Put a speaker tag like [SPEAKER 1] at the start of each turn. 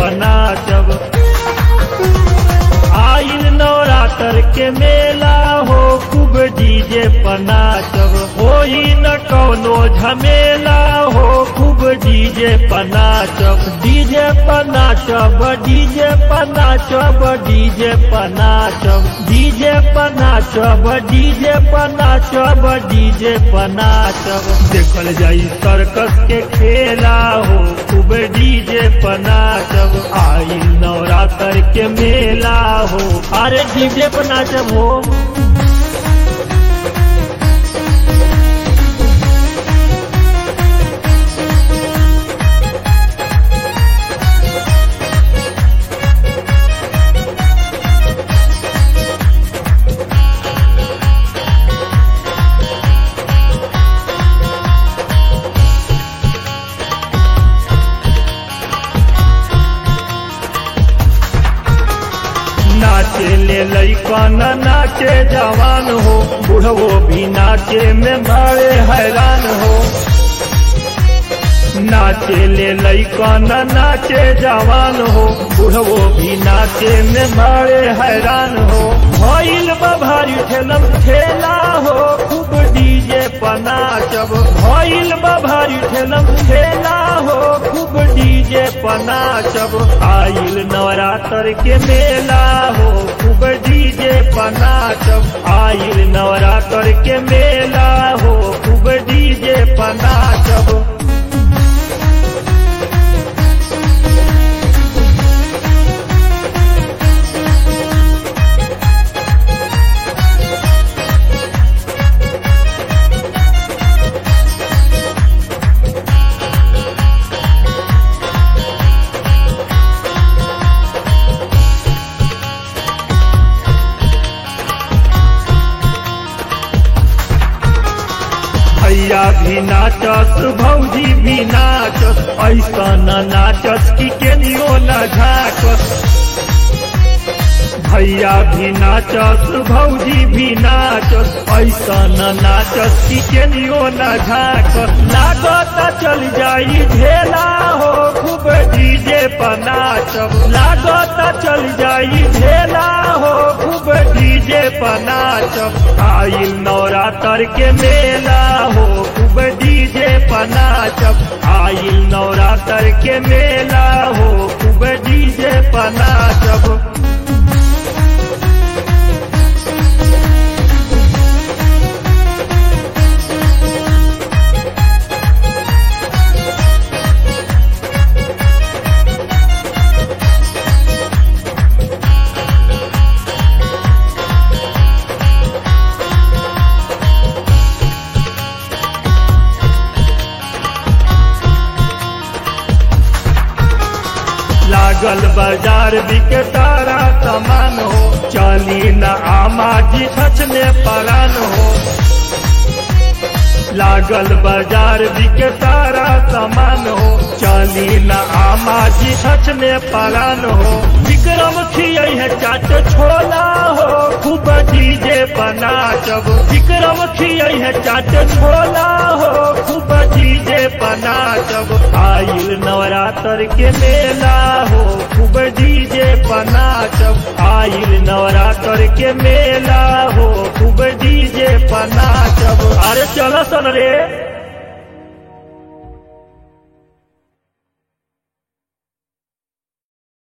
[SPEAKER 1] पनाचब आइल नवरात्र के मेला हो खूब डीजे पनाचब होई न कौनो झमेला हो खूब डीजे पनाचब डीजे पनाचब डीजे पनाचब डीजे पनाचब डीजे पनाचब डीजे पनाचब डीजे पनाचब देखल जाई सर्कस के खेला हो खूब डीजे पनाचब आई नवरात्र के मेला हो अरे डीजे पनाचब हो नाचे ले लैकन नाचे जवान हो बुढ़वो भी नाचे में बड़े हैरान हो नाचे ले लैकन नाचे जवान हो बुढ़वो भी नाचे में बड़े हैरान हो भइल भारी ठेलम ठेला हो खूब डीजे पनाचब भइल भारी ठेलम ठेला हो खूब डीजे पनाचब आइल नवरात्र के मेला हो खूब डीजे पनाचब आइल नवरात्र के मेला हो खूब डीजे पनाचब भैया भी नाचस भौजी भी नाचस ऐसा न नाचस कि केनियो न झाकस भैया भी नाचस भौजी भी नाचस ऐसा न नाचस कि केनियो न झाकस लागत चल जाई ढेला हो खूब डीजे पर नाचब लागत चल जाई ढेला हो खूब डीजे पर नाचब आइल नवरात्र के मेला हो खूब डीजे पर नाचब आइल नवरात्र के मेला हो खूब डीजे पर नाचब लागल बाजार बिके तारा सामान हो चली न आमा जी सच में परान हो लागल बाजार बिके तारा सामान हो चली न आमा जी सच में परान हो विक्रम खियै है चाट छोला हो खूब डीजे पनाचब विक्रम खियै है चाट छोला हो खूब डीजे पनाचब आइल नवरात्र के मेला हो खूब डीजे पनाचब आइल नवरात्र के मेला हो खूब डीजे पनाचब अरे चलो सन रे